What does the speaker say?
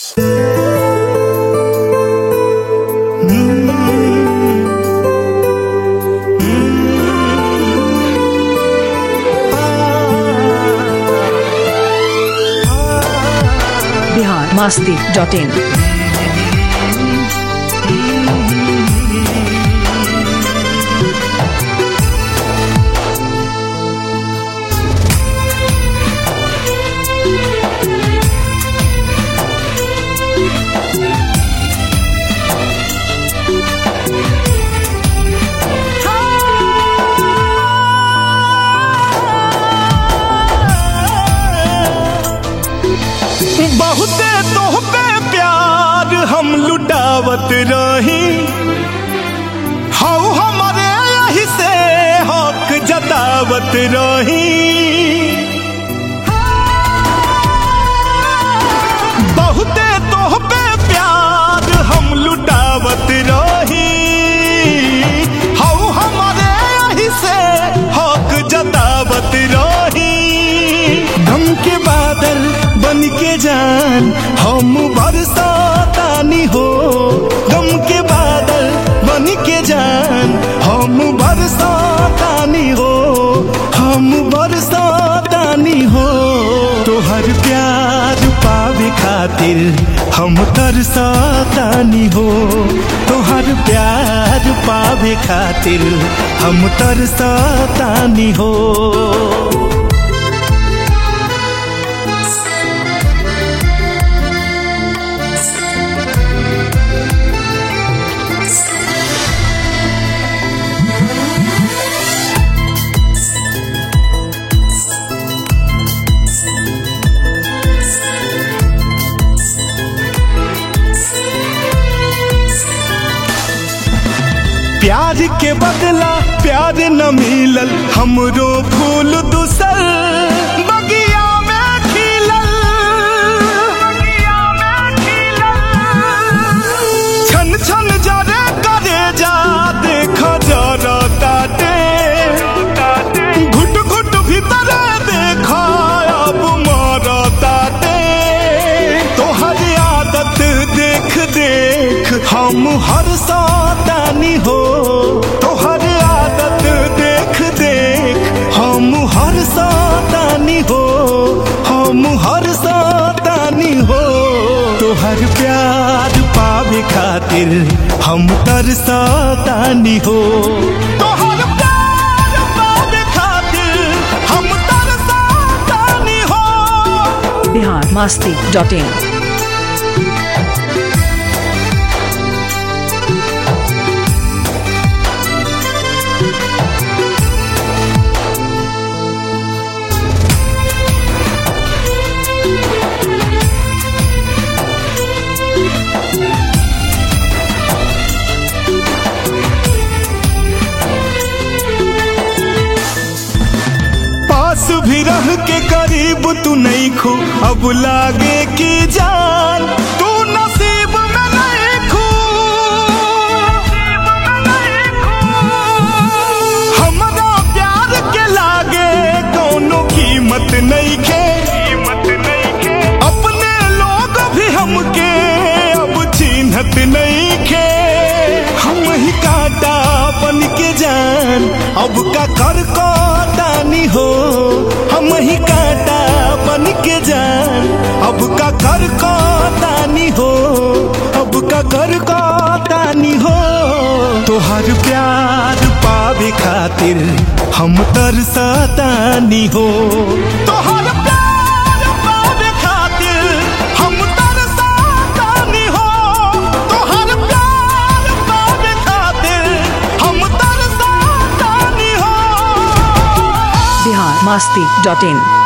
Bihar Masti dot इन बहुते तोहपे प्यार हम लुटावत रही हऊ हमारे यही से हक जतावत रही बहुते तोहपे प्यार हम लुटावत रही हऊ हमारे यही से हक जतावत रही गम के बादल बन के जान हम बरसातानी हो गम के बादल बन के जान हम बरसातानी हो हम बरसातानी हो तोहर प्यार पावे खातिर हम तरसातानी हो तोहर प्यार पावे खातिर हम तरसातानी हो प्यार के बदला प्यार न मिलल हमरो फूल दूसर बगिया में खिलल छन छन जरे करे जा देख जरा ताटे घुट घुट भीतर देख अब मर ताटे तोहर आदत देख देख हम हर सातानी हो तोहर आदत देख देख हम हर सातानी हो हम हर सातानी हो तोहर प्यार पावे खातिर हम तरसातानी हो तोहर प्यार पावे खातिर हम तरसातानी हो बिहार मास्ती डॉट इन पास भी रह के करीब तू नहीं खो अब लागे कि जान तू नसीब में नहीं खो हमरा प्यार के लागे कोनो कीमत नहीं खे अपने लोग भी हमके अब चिन्हत नहीं खे हम ही काटा बन के जान अब का कर को दानी हो हम ही काटा बन के जान अब का कर को दानी हो अब का कर को दानी हो तोहर प्यार पावे खातिर हम तरसतानी हो तोहर प्यार पावे खातिर हम तरसतानी हो तोहर प्यार पावे खातिर हम तरसतानी हो बिहार मास्ती डॉट इन